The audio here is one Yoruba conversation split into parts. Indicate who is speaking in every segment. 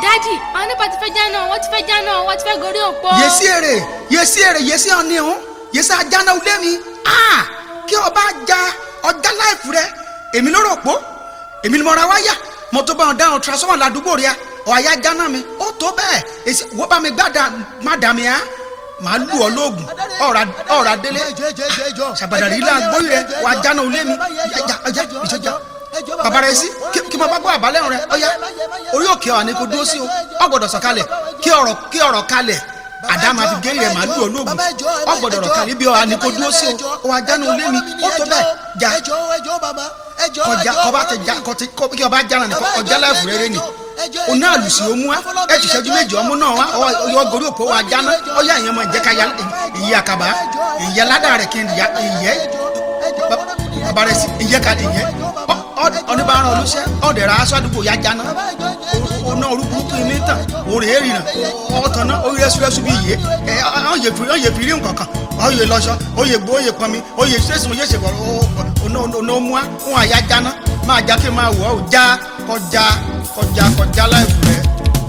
Speaker 1: dádì àwọn nípa ti fẹ́ jáná wọ́n ti fẹ́ jáná wọ́n ti fẹ́ gorí òpó.
Speaker 2: yèsí èrè yèsí èrè yèsí ọ̀ni ọ̀hún yèsí ajáná ilé mi ah kí ọba ja ọjà láìfù rẹ èmi ló rò pó èmi ni mo ra wáyà mo tó bá wọn dáhùn transformer ládùúgbò rẹ ọ̀ àyà jáná mi ó tó bẹ́ẹ̀ èsì wọ́n bá mi gbádà má dà mí á màá lù ọ́ lóògùn ọ̀rà ọ̀rà délé sàbàdàrí ilé agbóyè rẹ wà jáná ilé mi ẹja ẹja ìṣèjà bàbá rẹ sí kí kí mo bá gbọ́ àbálẹ̀ rẹ ọ̀yá orí òkè ọ̀ ni kò dúró sí o ọ gbọ́dọ̀ sọ̀kalẹ̀ kí ọ̀rọ̀ kí ọ̀rọ̀ kalẹ̀ àdàmà fi gé rẹ̀ màálù olóògùn ọ gbọ́dọ̀ ọ̀rọ̀ kalẹ̀ bí ọ̀ ni kò dúró sí o wà jáná ilé mi ó tó bẹ́ẹ̀ jà kọjá kọba tẹ já kọtí kí ọba jára nìkan ọjà láìfù rere ni oní àlùsí omu wa ẹ ti ṣẹ́jú méjì ọmú náà wa ọyọ gorí òpó wa jáná ọyọ àyàn máa jẹ ká ya ìyẹ àkàbà ìyẹ ládàá rẹ kí n ya ìyẹ bàbá rẹ sí ìyẹ ká ìyẹ oníbàárà olùṣẹ ọdẹ rà aṣọ àdúgbò ya jáná ọ̀nà orúkúrúkú ilé tàn òrè èrìnà ọ̀tàn náà orí ẹsùrẹ́sù bí iye ẹ ọ̀yẹ̀ fi rí nǹkan kan ọ̀yẹ̀ lọ́ṣọ ọ̀yẹ̀ gbó ọ̀yẹ̀ pọnmi ọ̀yẹ̀ sẹ́sùn ọ̀yẹ̀ ṣèkọ̀ ọ̀nà òmùá fún àyà jáná máa já kí n máa wọ̀ ọ́ já kọjá kọjá kọjá láìpẹ́ rẹ̀.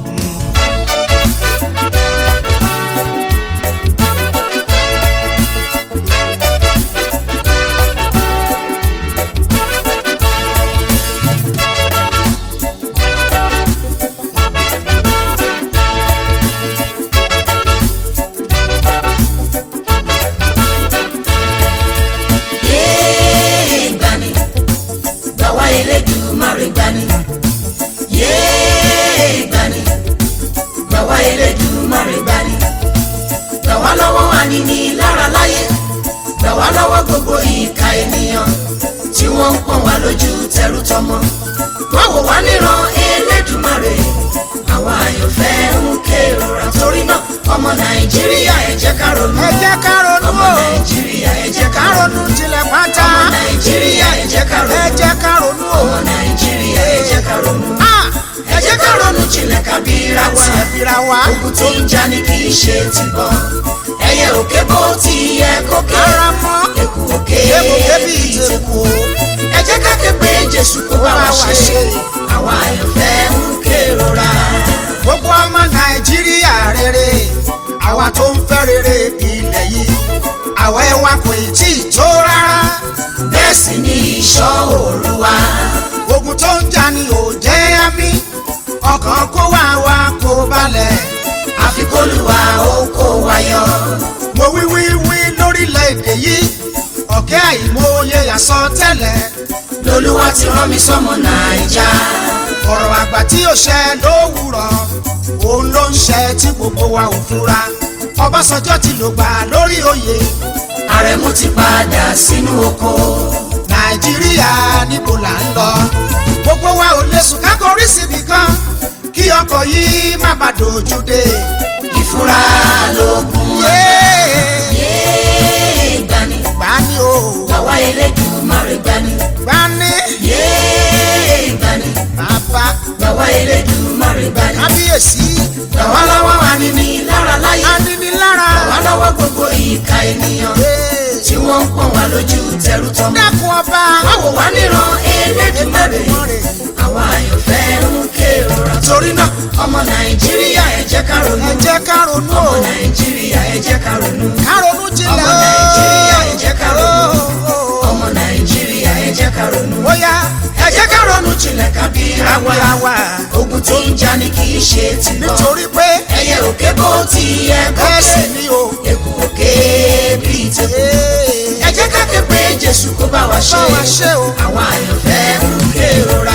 Speaker 3: yéé gbani gbàwá Elédùmarè gbani yéé gbani gbàwá Elédùmarè gbani gbàwá lọ́wọ́ àníní lára láyé gbàwá lọ́wọ́ gbogbo ìka ènìyàn tí wọ́n ń pọ́n wá lójú tẹrú tọmọ wọ́n wò wá níran Elédùmarè àwọn àyànfẹ́ ń kérora torí náà ọmọ Nàìjíríà ẹ jẹ́ ká ronú
Speaker 2: ẹ jẹ́ ká ronú
Speaker 3: ọmọ
Speaker 2: o
Speaker 3: Nàìjíríà ẹ jẹ́ ká
Speaker 2: ká
Speaker 3: ronú
Speaker 2: ronú tilẹ̀ pátá
Speaker 3: ọmọ nàìjíríà ẹ jẹ́ ká
Speaker 2: ẹ
Speaker 3: ronú
Speaker 2: jẹ́ ká ronú o
Speaker 3: ọmọ nàìjíríà ẹ jẹ́ ká ronú
Speaker 2: Ah,
Speaker 3: ẹ jẹ́ ká ronú jinlẹ̀ ká bíra wa
Speaker 2: ẹ bira wa
Speaker 3: ogun tí ń jà ní kì í ṣe ti bọ̀ ẹyẹ òkè bó ti yẹ kókè
Speaker 2: ara mọ́
Speaker 3: eku òkè
Speaker 2: ebùké bí
Speaker 3: bí
Speaker 2: ìtẹ̀kù
Speaker 3: ìtẹ̀kù ẹ jẹ́ ká ké pé jésù kó bá wa ṣe àwa àyànfẹ́ ń kérora
Speaker 2: gbogbo ọmọ nàìjíríà rere àwa tó ń fẹ́ rere ilẹ̀ yìí àwa ẹwà kò ì tí ì tó rárá
Speaker 3: bẹ́ẹ̀ sì ni ìṣọ́ òru wa
Speaker 2: ogun tó ń jà ní òjẹ́ àmì ọkàn kó wá wá kó balẹ̀
Speaker 3: àfikólùwà ó kó wa yọ
Speaker 2: mo wí wí wí lórílẹ̀‐èdè yìí ọ̀kẹ́ àìmọye àsọtẹ́lẹ̀
Speaker 3: lolúwa ti rán mi sọ́mọ nàìjà
Speaker 2: ọ̀rọ̀ àgbà tí ó ṣẹ lówùrọ̀ òun ló ń ṣẹ tí gbogbo wa ò fura ọbásanjọ́ ti lò gbà lórí oyè
Speaker 3: àrẹ̀mú ti padà sínú oko.
Speaker 2: nàìjíríà níbo là ń lọ gbogbo wa ò lè sùn ká kọrí síbi kan kí ọkọ̀ yìí má bàa dojú dé.
Speaker 3: ìfura lóògùn yéé gbani
Speaker 2: gbani o
Speaker 3: gbàwá Elédùmarè gbani
Speaker 2: gbani
Speaker 3: yéé gbani
Speaker 2: bàbá
Speaker 3: gbàwá Elédùmarè gbani
Speaker 2: kábíyèsí
Speaker 3: gbàwá lọ́wọ́ àníní lára láyé
Speaker 2: aninilára
Speaker 3: gbàwá lọ́wọ́ gbogbo ìka ènìyàn tí wọ́n ń pọ́n wá lójú tẹrú tọmọ.
Speaker 2: dákun ọba
Speaker 3: wọ́n wò wá níran Elédùmarè àwọn àyànfẹ́ ń kérora torí náà ọmọ Nàìjíríà ẹ jẹ́ ká ronú
Speaker 2: ẹ jẹ́ ká ronú
Speaker 3: ọmọ
Speaker 2: o
Speaker 3: Nàìjíríà ẹ jẹ́ ká ronú.
Speaker 2: ká ronú jinlẹ̀
Speaker 3: ọmọ Nàìjíríà ẹ jẹ́ ká ronú.
Speaker 2: o
Speaker 3: ọmọ nàìjíríà ẹ jẹ́ ká ronú.
Speaker 2: bóyá
Speaker 3: ẹ jẹ́ ká ronú jinlẹ̀ ká bí ra wa.
Speaker 2: àwàlàwà
Speaker 3: ogun tí ń jà ní kì í ṣe ti bọ̀.
Speaker 2: nítorí pé
Speaker 3: ẹyẹ òkè bó ti yẹ
Speaker 2: bẹ́ẹ̀ sì
Speaker 3: kókè.
Speaker 2: ni o
Speaker 3: eku òkè bí tẹ̀kù.
Speaker 2: Ee,
Speaker 3: ẹ jẹ́ ká ké pé jésù kó bá wa ṣe.
Speaker 2: bá wa ṣe o.
Speaker 3: àwọn àyànfẹ́ ń kérora.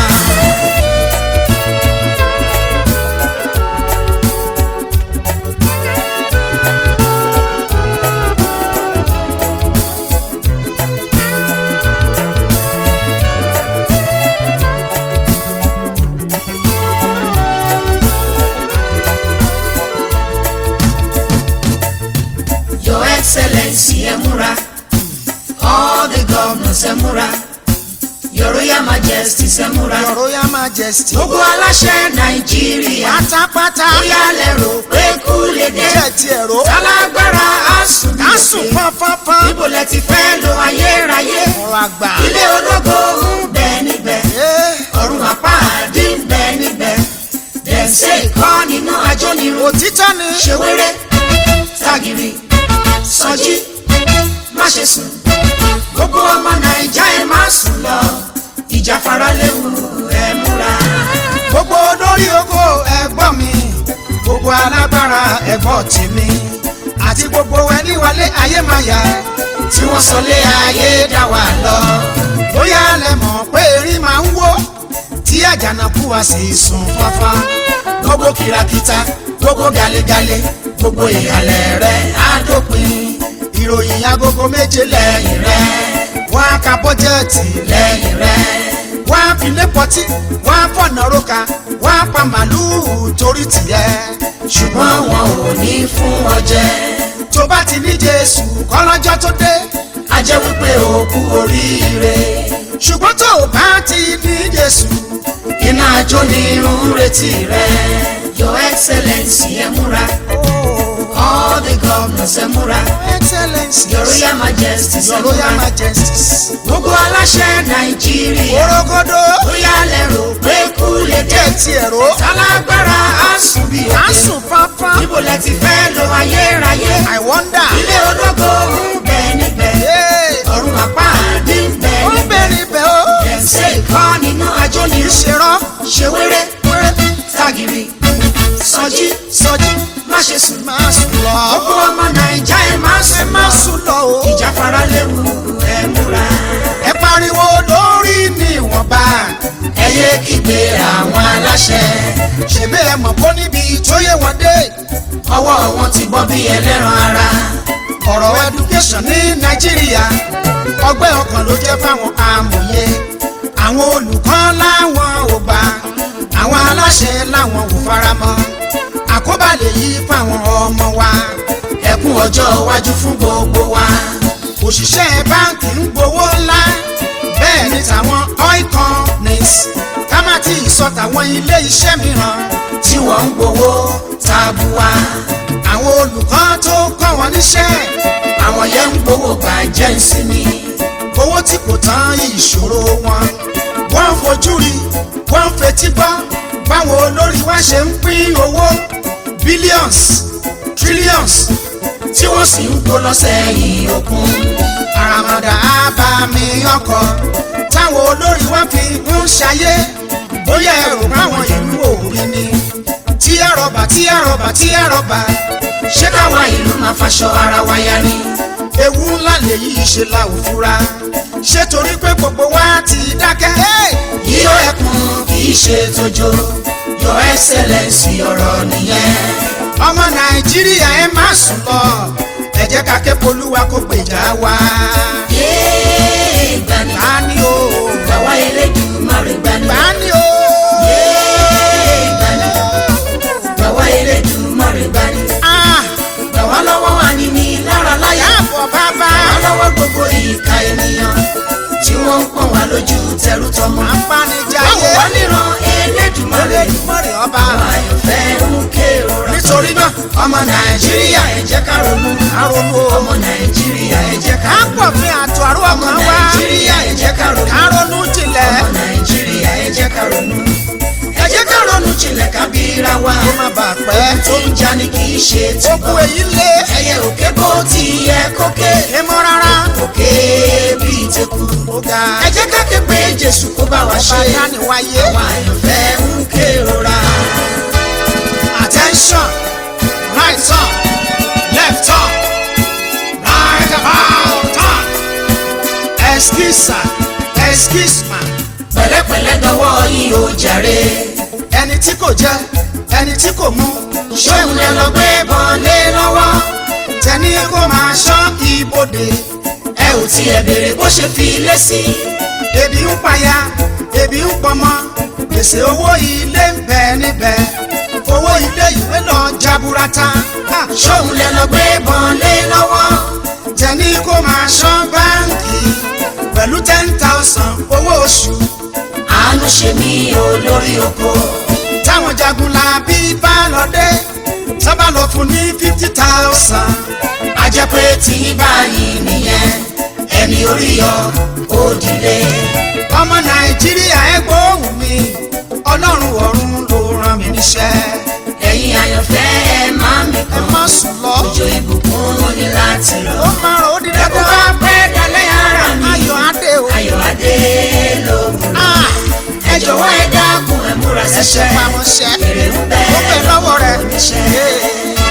Speaker 3: your excellency ẹ múra. all the governors ẹ múra. your royal majesty ẹ múra.
Speaker 2: Your Royal Majesty
Speaker 3: gbogbo aláṣẹ nàìjíríà.
Speaker 2: pátápátá
Speaker 3: bóyá lẹ rò pé kú lè dé.
Speaker 2: jẹ́ ti ẹ̀rọ
Speaker 3: tálágbára àsùn ní
Speaker 2: ká sùn
Speaker 3: òkè.
Speaker 2: fánfánfán
Speaker 3: níbo lẹ ti fẹ́ lo ayérayé.
Speaker 2: ọ̀rọ̀ àgbà
Speaker 3: ilé ológo ń bẹ níbẹ̀.
Speaker 2: Ee,
Speaker 3: ọ̀run àpáàdé ń bẹ níbẹ̀. bẹ̀nsẹ̀ kọ́ nínú ajónirun
Speaker 2: òtítọ́ ni
Speaker 3: ṣèwéré tagiri sọjí má ṣe sùn gbogbo ọmọ nàìjà ẹ má sùn lọ ìjàfara léwu ẹ múra.
Speaker 2: gbogbo olórí oko ẹ̀gbọ́n mi gbogbo alágbára ẹ̀gbọ́n tèmi àti gbogbo ẹni wálé ayé máa yá
Speaker 3: tí wọ́n sọ lé ayé dá wa lọ.
Speaker 2: bóyá lẹ mọ̀ pé erin máa ń wó tí àjànàkú wa sì sùn fáfá
Speaker 3: gbogbo kìràkìtà gbogbo galegale gbogbo ìhàlẹ̀ rẹ̀ á dópin
Speaker 2: ìròyìn agogo méje lẹ́yìn rẹ̀ wọ́n á ka bọ́jẹ́ẹ̀tì
Speaker 3: lẹ́yìn rẹ̀.
Speaker 2: wọ́n á fi lé pọtí wọ́n á fọ̀nà róka wọ́n á pa màlúù torí tìyẹ́
Speaker 3: ṣùgbọ́n wọn ò ní fún ọ jẹ.
Speaker 2: tó bá ti ní jésù kọ́lọ́jọ́ tó dé
Speaker 3: a jẹ́ wípé o kú oríire.
Speaker 2: ṣùgbọ́n tó o bá ti ní jésù
Speaker 3: iná ajó ni irun retí rẹ. your excellence ẹ múra. all the governors ẹ múra.
Speaker 2: excellence
Speaker 3: your royal majesty ẹ
Speaker 2: your royal
Speaker 3: múra.
Speaker 2: majesty
Speaker 3: gbogbo aláṣẹ nàìjíríà.
Speaker 2: orogodo
Speaker 3: bóyá lẹ́rù pé kú lè dé.
Speaker 2: jẹ́ ti ẹ̀rọ
Speaker 3: tálágbára á sùn bí
Speaker 2: à ń
Speaker 3: òkè.
Speaker 2: sùn fáfá
Speaker 3: níbo lẹ ti fẹ́ lo ayérayé.
Speaker 2: i wonder
Speaker 3: ilé ológo ń bẹ níbẹ̀.
Speaker 2: Hey,
Speaker 3: ọ̀run àpá àdé ń bẹ
Speaker 2: ó ń
Speaker 3: níbẹ̀.
Speaker 2: bẹ̀rẹ̀ ibẹ̀ o
Speaker 3: ẹ̀sẹ̀ ìkọ́ nínú ajó ni
Speaker 2: ìṣèrọ́
Speaker 3: ṣèwéré tagiri sọjí
Speaker 2: sọjí
Speaker 3: má ṣe sùn.
Speaker 2: máa sùn lọ
Speaker 3: gbogbo ọmọ nàìjà ẹ má
Speaker 2: ẹ
Speaker 3: sùn
Speaker 2: má
Speaker 3: lọ.
Speaker 2: sùn lọ o
Speaker 3: ìjáfara léwu ẹ múra.
Speaker 2: ẹ pariwo lórí níwọ̀nba
Speaker 3: ẹ yé kígbe àwọn aláṣẹ.
Speaker 2: ṣèbí ẹ mọ̀ bó níbi tó yé wọn dé
Speaker 3: ọwọ́ wọn ti bọ́ bí ẹlẹ́ran ara.
Speaker 2: ọ̀rọ̀ education ní nàìjíríà ọgbẹ́ ọkàn ló jẹ́ fáwọn amòye àwọn olùkọ́ láwọn ò gbà àwọn aláṣẹ láwọn ò faramọ́ àkóbá lè yí fáwọn ọmọ wa
Speaker 3: ẹkún ọjọ́ iwájú fún gbogbo wa.
Speaker 2: òṣìṣẹ́ báǹkì ń gbowó ńlá bẹ́ẹ̀ ni tàwọn oil companies ká má tí ì sọ tàwọn ilé iṣẹ́ mìíràn
Speaker 3: tí wọ́n ń gbowó tabua.
Speaker 2: àwọn olùkọ́ tó kọ́ wọn níṣẹ́
Speaker 3: àwọn yẹn ń gbowó gbàjẹ́ ìsinmi.
Speaker 2: owó tí kò tán ìṣòro wọn wọ́n ń fojú rí wọ́n ń fetí gbọ́ báwọn olórí wa ṣe ń pín owó billions trillions
Speaker 3: tí wọ́n sì ń kó lọ sẹ́yìn òkun.
Speaker 2: àràmàdà àbàmì ọkọ̀ táwọn olórí wa fi ń ṣayé bóyá ẹrù báwọn ìlú òòrí ni tí àrọ̀bà tí àrọ̀bà tí àrọ̀bà
Speaker 3: ṣé káwa ìlú máa faṣọ ara wa ya ni.
Speaker 2: ewu ńlá lèyí ṣe la ò fura ṣé torí pé gbogbo wa ti dákẹ́. Hey!
Speaker 3: yíyọ ẹkùn kì í ṣe tójó your excellence ọ̀rọ̀ nìyẹn.
Speaker 2: ọmọ nàìjíríà ẹ má sùn lọ ẹ jẹ́ ká ké polúwa kó gbèjà wa.
Speaker 3: yéé gbani
Speaker 2: gbani o
Speaker 3: gbàwá Elédùmarè gbani.
Speaker 2: gbani o
Speaker 3: yéé gbani gbàwá Elédùmarè gbani.
Speaker 2: ah
Speaker 3: gbàwá lọ́wọ́ àníní lára láyà.
Speaker 2: yàbọ̀ bàbá
Speaker 3: gbàwá lọ́wọ́ gbogbo ìka ènìyàn tí wọ́n ń pọ̀n wá lójú tẹrú tọmọ.
Speaker 2: apanijayé
Speaker 3: báwo wá níran Elédùmarè
Speaker 2: Olódùmarè ọba
Speaker 3: àwọn àyànfẹ́ ń kérora.
Speaker 2: nítorí náà
Speaker 3: ọmọ nàìjíríà ẹ jẹ́ ká ronú.
Speaker 2: àrònú o
Speaker 3: ọmọ nàìjíríà ẹ jẹ́ ká
Speaker 2: á
Speaker 3: ronú.
Speaker 2: pọ̀ fún àtò àrò
Speaker 3: ọmọ
Speaker 2: ọkàn wa
Speaker 3: nàìjíríà ẹ jẹ́ ká ronú.
Speaker 2: àrònú jinlẹ̀
Speaker 3: ọmọ nàìjíríà ẹ jẹ́ ká ronú. ẹ jẹ́ ká ronú jinlẹ̀ ká bíra wa.
Speaker 2: kó má bàa pẹ́
Speaker 3: tó ń já ni kì í ṣe tí
Speaker 2: ó kú èyí lé
Speaker 3: ẹyẹ òkè bó ti yẹ kókè.
Speaker 2: èmọ̀ rárá
Speaker 3: òkè bíi teku.
Speaker 2: ó ga
Speaker 3: ẹ jẹ́ ká ké pé jésù kó bá wa ṣe.
Speaker 2: ọba dániwáyé
Speaker 3: àwọn àyànfẹ́ ń kérora.
Speaker 2: attention right turn left turn right about turn excuse sir excuse ma
Speaker 3: pẹ̀lẹ́pẹ̀lẹ́ dọwọ́ yìí ó jàre.
Speaker 2: ẹni tí kò jẹ ẹni tí kò mu
Speaker 3: ṣóun lẹ lọ gbé bọ́n lé lọ́wọ́.
Speaker 2: tẹni kó máa ṣọ́ ibodè
Speaker 3: ẹ ò tiẹ̀ béèrè bó ṣe fi lé sí.
Speaker 2: ebi ń paya ebi ń pọmọ gbèsè owó ilé ń bẹ níbẹ̀ owó ilé ìwé lọ jaburata Ha!
Speaker 3: ṣóun lẹ lọ gbé bọ́n lé lọ́wọ́.
Speaker 2: tẹni kó máa ṣọ́ báńkì pẹ̀lú ten thousand owó oṣù
Speaker 3: àánú ṣe mí olórí oko.
Speaker 2: táwọn jagun la bí bá lọ dé sábà lọ fún ní fifty thousand
Speaker 3: a jẹ́ pé tí báyìí nìyẹn ẹni orí yọ ó dìde.
Speaker 2: ọmọ nàìjíríà ẹ gbóhùn mi ọlọ́run ọ̀run ló rán mi níṣẹ́
Speaker 3: ayọ̀ adé lóhùn
Speaker 2: Ah,
Speaker 3: ẹ jọ̀wọ́ ẹ dákun ẹ múra
Speaker 2: ẹsẹ̀
Speaker 3: síṣẹ́
Speaker 2: pamọ́ṣẹ́
Speaker 3: èrè ń bẹ
Speaker 2: ó bẹ lọ́wọ́ rẹ̀.
Speaker 3: oníṣẹ́.
Speaker 2: Yeah.